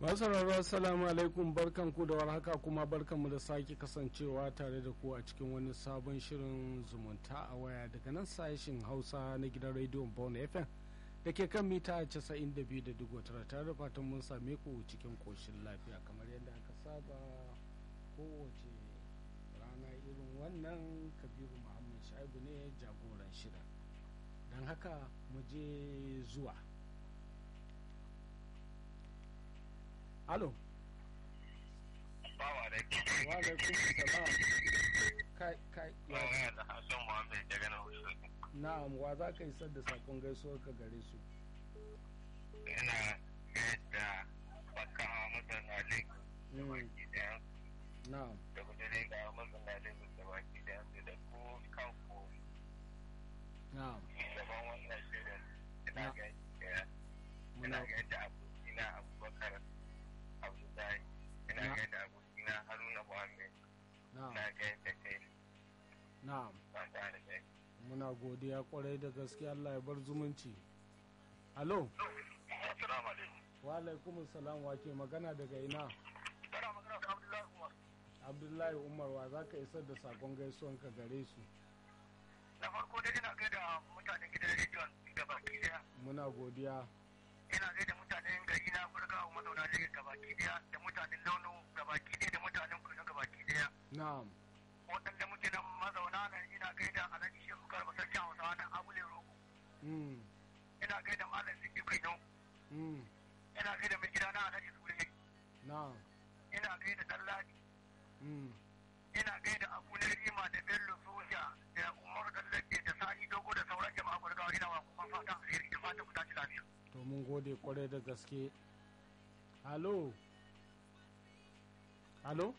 sauraro assalamu alaikum barkan ku da warhaka kuma barkan mu da sake kasancewa tare da ku a cikin wani sabon shirin zumunta a waya daga nan sashin hausa na gidan rediyon bone fm da ke kan mita 92.9 tare da fatan mun same ku cikin koshin lafiya kamar yadda aka saba kowace rana irin wannan kabiru muhammad shaibu ne jagoran shirin don haka mu je zuwa alo Bawa da ke. wa alaikum salam kai kai Bawa da Hassan Muhammad daga na Hussein. na'am wa za ka isar da sakon gaisuwar ka gare su Ina yadda baka mazana Lagos da Mm. baki daya na'am da kudure ga mazana Lagos da baki daya sai da ku kanku na'am gaban wannan shirin. Ina Na. ga yadda ina muna ga yadda abokina Abubakar Abdullahi. Ina Na. ga yadda abokina Haruna Muhammad. na'am Ina ga yadda kai na'am ba da kai. muna godiya kwarai da gaske Allah ya bar zumunci alo Assalamu alaikum. wa alaikum salam wa ke magana daga ina Kana magana da Abdullahi Umar. abdullahi umar wa za ka isar da sakon gaisuwan ka gare su Na farko dai ina gaida mutanen gidan rediyon gabaki daya. muna godiya ina gaida mutanen gari na burga a mazauna ne gabaki daya da mutanen launo gabaki daya da mutanen kudu gabaki daya na'am waɗanda muke nan mazauna nan ina gaida alhaji shehu garba sarki hausawa na abule rogo mm. ina gaida malam sidi kaino Mm. ina gaida mai gida na alhaji sule na'am ina gaida dalladi mm. ina gaida abu na rima da bello soja da umar dallaje da sani dogo da sauran jama'a burgawa ina wa kuma fatan alheri da fatan ku tashi lafiya to mun gode kwarai da gaske halo halo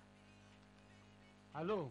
halo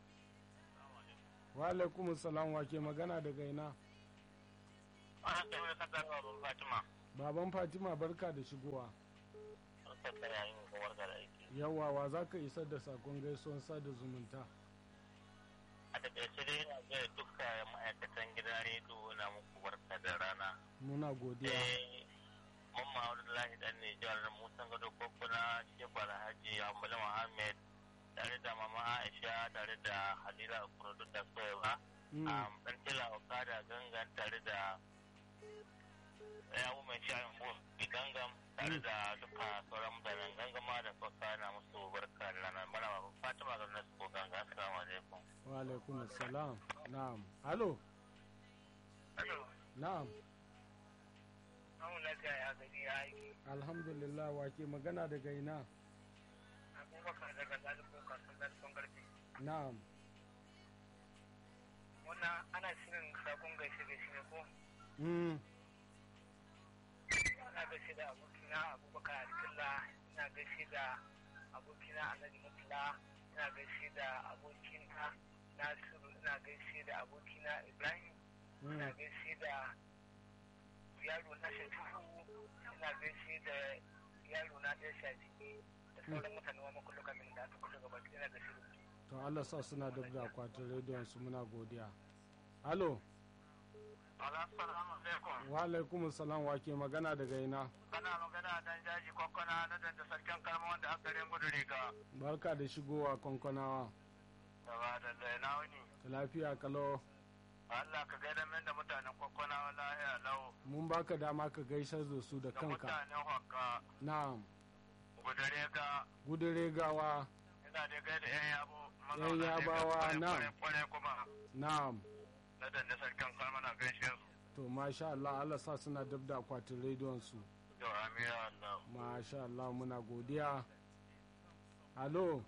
wa alaikum salam wa ke magana daga ina ana tsaye da kasar babban fatima baban fatima barka da shigowa an tattara yayin kowar da aiki yawa wa za ka isar da sakon gaisuwan sada zumunta a takaice dai ina ga duka ma'aikatan gidan rediyo na muku barka da rana muna godiya eh mamma abdullahi dan nijar musan gado kokuna shehu alhaji ambali muhammad tare da mama aisha tare da halila kurodu da soyewa Mm, dan tila okada gangan tare da yawo mai shayin bus gangam tare da duka sauran mutanen gangama da kwakwa na musu barka da rana mana ba fatima ga nasu ko ganga assalamu alaikum wa alaikum salam na'am halo na'am An lafiya ya gani ya aiki alhamdulillah wa ke magana daga ina abubakar daga zalibin kasuwan zalibin karfe na'am wannan ana shirin sakon gaishe gaishe ne ko mm, ina gaishe da abokina abubakar alkilla ina gaishe da abokina alhaji mutula ina gaishe da abokina nasiru ina gaishe da abokina ibrahim ina mm, gaishe da yaro na shafi'u ina gaishe da yaro na ɗaya shafi da sauran mutane wa makulluka min da aka kusa gaba ina gaishe da su to Allah sa suna dab da akwatin rediyon su muna godiya halo Assalamu alaikum. wa alaikum salam wa ke magana daga ina Kana magana dan jaji kwakwara na da sarkin kalma wanda aka garin gudu riga. barka da shigowa kwankwanawa Gaba da zai na wuni. lafiya kalau Allah ka gaida min da mutanen kwakwara lahiya lau. mun baka dama ka gaisar da su da Da kanka mutanen hokka na'am gudu riga. gudure gawa Ina da gaida yan yabo. Yan yabawa, na. Kware kuma. na'am Na da sarkin kalma na gaishe su. to masha Allah Allah sa suna dab da akwatin rediyon su To amira Allah. masha Allah muna godiya halo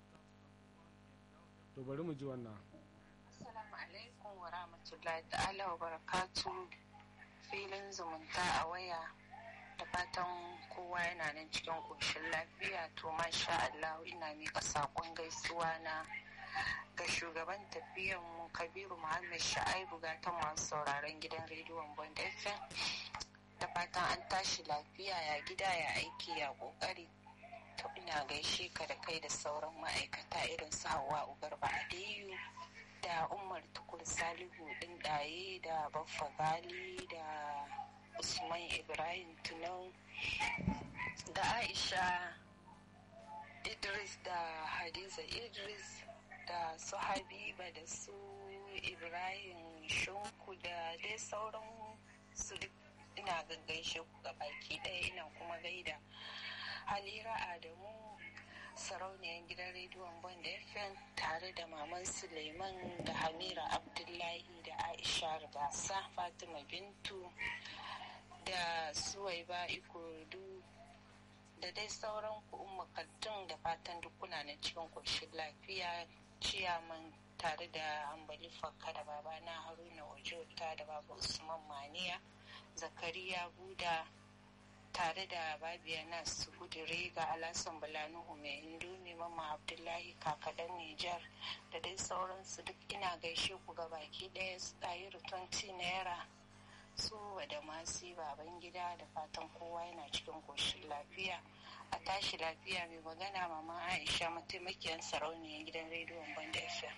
to bari mu ji wannan Assalamu alaikum wa rahmatullahi ta'ala wa barakatu filin zumunta a waya da fatan kowa yana nan cikin ƙoshin lafiya to masha Allah ina miƙa saƙon gaisuwa na ga shugaban tafiyan mu Kabiru Muhammad Sha'aibu ga ta masu sauraron gidan rediyon Bond FM da fatan an tashi lafiya ya gida ya aiki ya ƙoƙari to ina gaishe ka da kai da sauran ma'aikata irin su Hauwa Ugarba Aliyu da umar tukur salihu ɗin ɗaye da baffa gali da usman ibrahim tunau da aisha idris da hadiza idris da su habiba da su ibrahim shunku da dai sauran su duk ina gaggaishe ku ga baki ɗaya ina kuma gaida halira adamu sarauniyar gidan rediyon bond fm tare da maman suleiman da hamira abdullahi da aisha gasa fatima bintu da suwaiba ikorodu da dai sauran ku umma da fatan duk kuna na cikin koshin lafiya ciyaman tare da hambali fakka da babana haruna wajota da baba usman maniya zakariya buda tare da babiya nas gudure ga alasan balanuhu mai indomi mama abdullahi kakadan nijar da dai sauransu duk ina gaishe ku ga baki ɗaya su ɗayiru 20 naira su da masu baban gida da fatan kowa yana cikin koshin lafiya a tashi lafiya mai magana mama aisha mataimakiyar sarauniyar gidan rediyon banda fm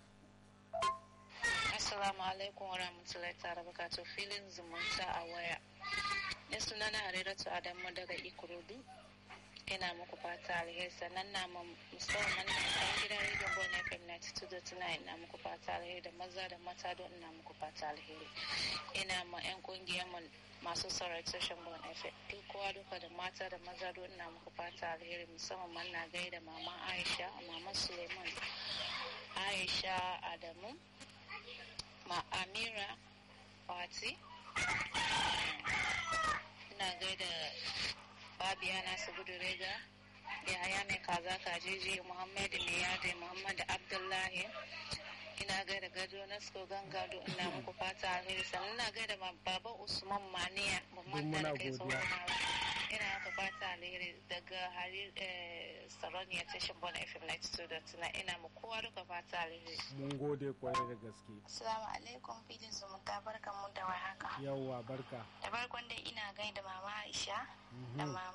assalamu alaikum wa rahmatullahi ta'ala bukatu filin zumunta a waya ya suna na hariratu adamu daga ikorodu ina muku fata alheri sannan na musamman na kan gidan rediyon bon fm 92.9 ina muku fata alheri da maza da mata don ina muku fata alheri ina ma yan kungiyar mu masu saurari sashen bon fm duk kowa duka da mata da maza don ina muku fata alheri musamman na gaida mama aisha mama suleiman aisha adamu ma amira fati ina gaida babiya na su gudu rega yaya mai kaza kajiji muhammadu mai yadi muhammadu abdullahi ina gaida gado na sko gangado ina muku fata alheri sannan ina gaida baba usman maniya mamman da kai sauran ina muku fata alheri daga hari saroniya tashin bon fm 92.9 ina mu kowa duka fata alheri mun gode kwarai da gaske assalamu alaikum filin zumunta barkan mu da warhaka yawwa barka da farkon dai ina gaida mama aisha da mama